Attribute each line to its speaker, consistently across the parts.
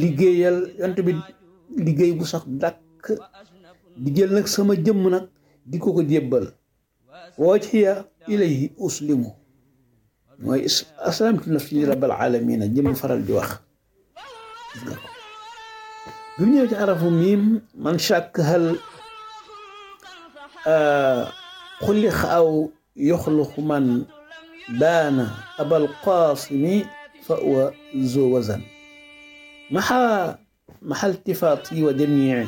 Speaker 1: liggéeyal yont bi liggéey bu sax dàkk di jël nag sama jëmm nag di ko ko jébbal wajhiya ilayhi uslimu mooy aslamtu nafsi li rabbil alamina jëm faral di wax gis nga ko bi mu ñëw ci arafu miim man shàkk hal xulix aw yoxluxu man daana abal qaasimi fa wa zo wazan maxa maxa iltifaati wa jamii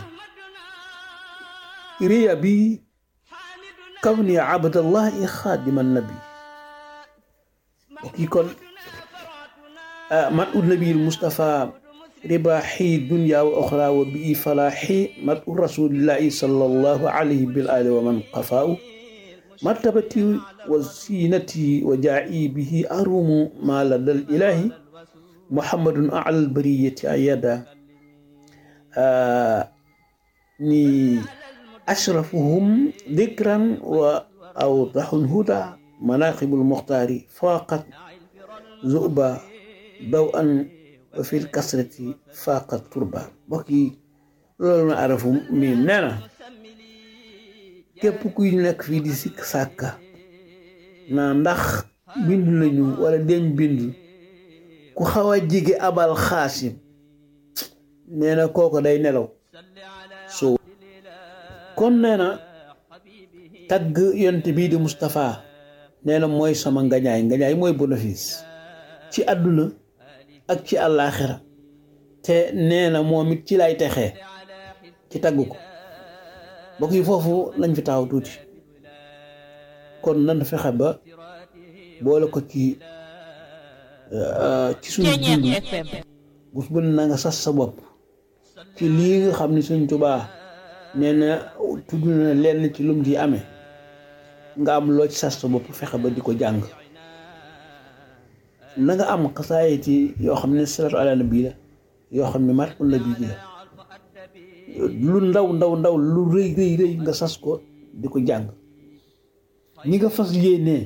Speaker 1: riya bi kawni abdallahi xaadima nabi kii kon man u nabi Mustafa ribaaxi dunya wa oxra wa bii falaaxi mat u rasulillahi sallallahu alayhi bil ali wa man qafaaw martabati wa siinati wa jaa'i bihi arumu ma ladal ilahi muhammadun alal bariyati ayada ni ashrafuhum dikran wa awdaxul huda manaqibul muxtaari faaqat zuba daw an wa fil kasrati faaqat turba mbokk yi loolu na arafu mi nee na képp kuy nekk fii di sikk sàkka naa ndax bind nañu wala deñ bind ku xaw a jige abal xaasim nee na kooko day nelaw so kon nee na tagg yont bii di Moustapha nee na mooy sama ngañaay ngañaay mooy bénéfice ci àdduna ak ci àllaaxira te nee na moom it ci lay texee ci tagg ko mbokk yi foofu lañ fi taxaw tuuti kon nan fexe ba boole ko ci ci suñu dund bus bu na nga sas sa bopp ci lii nga xam ni suñ tubaa nee na tudd na lenn ci lum di amee nga am loo ci sas sa bopp fexe ba di ko jàng na nga am xasaayiti yoo xam ne salatu ala nabi la yoo xam ne mat la bii la lu ndaw ndaw ndaw lu rëy rëy rëy nga sas ko di ko jàng ñi nga fas yéenee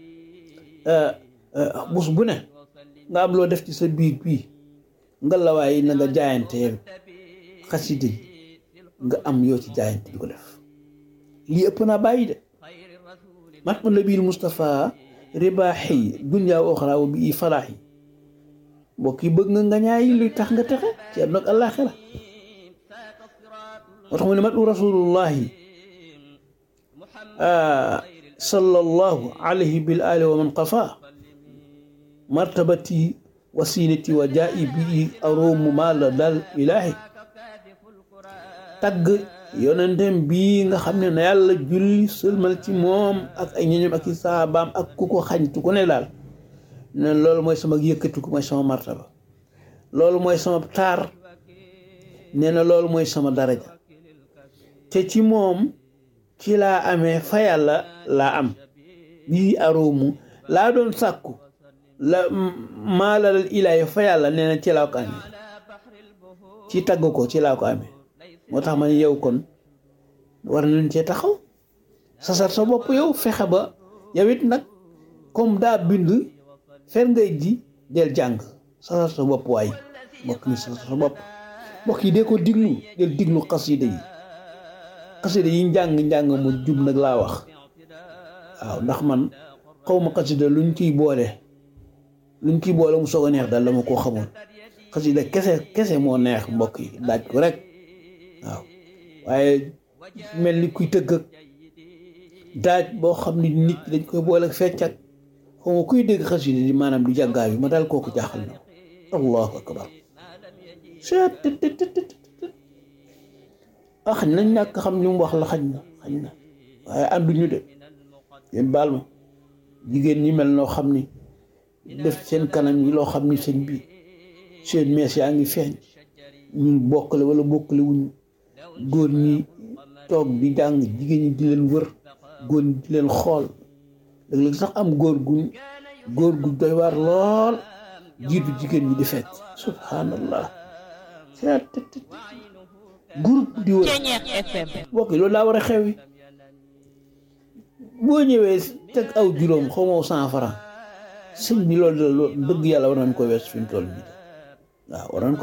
Speaker 1: bus bu ne nga am loo def ci sa biir bii nga lawaay na nga jaayante yow xasida yi nga am yoo ci jaayante di ko def lii ëpp naa bàyyi de mat ma nabil Moustapha ribaaxi dunya wa oxra wa bi falaaxi mbokk yi bëgg nga nga ñaay luy tax nga texe ci àdduna ak àllaaxira moo tax mu ne mat u rasulullahi sallallahu alayhi bil ali wa man qafa martabati wasinati wa jaa'i bi aromu ma la dal ilaahi tagg yonentem bii nga xam ne na yàlla julli sëlmal ci moom ak ay ñoñom ak i saabaam ak ku ko xañtu ku ne daal ne loolu mooy sama yëkkatiku mooy sama martaba loolu mooy sama taar nee na loolu mooy sama daraja te ci moom ci laa amee fa yàlla laa am bii aroomu laa doon sàkku la maalalal ilaahi fa yàlla nee na ci laa ko amee ci tagg ko ci laa ko amee moo tax ma ne yow kon war nañ cee taxaw sasar sa bopp yow fexe ba yow it nag comme daa bind fer ngay ji del jàng sasar sa bopp waay mbokk mi sasar sa bopp mbokk yi dee ko diglu del diglu xasida yi xasida yi njàng njàng mu jub nag laa wax waaw ndax man xaw ma xasida luñ ciy boole luñ ciy boole mu soog a neex daal dama koo xamul xasida kese kese moo neex mbokk yi daaj ko rek waaw waaye mel ni kuy tëgg ak daaj boo xam ni nit dañ koy boole ak fecc ak xaw ma kuy dégg xasida di maanaam di jàngaa bi ma daal kooku jaaxal na allahu akbar ah xañ nañ ñàkk xam li mu wax la xañ na xañ na waaye ànduñu de yéen baal ma jigéen ñi mel noo xam ni def seen kanam yi loo xam ni seen bi seen mees yaa ngi feeñ ñun bokkale wala bokkale wuñu góor ñi toog di jàng jigéen ñi di leen wër góor ñi di leen xool léeg-léeg sax am góor gu góor gu doy waar lool jiitu jigéen ñi di fekk subhanallah groupe di wër bokk loolu daa war a xew yi boo ñëwee teg aw juróom xaw ma cent franc sëñ bi loolu dëgg yàlla war nañ ko wees fi mu toll nii waaw war nañ ko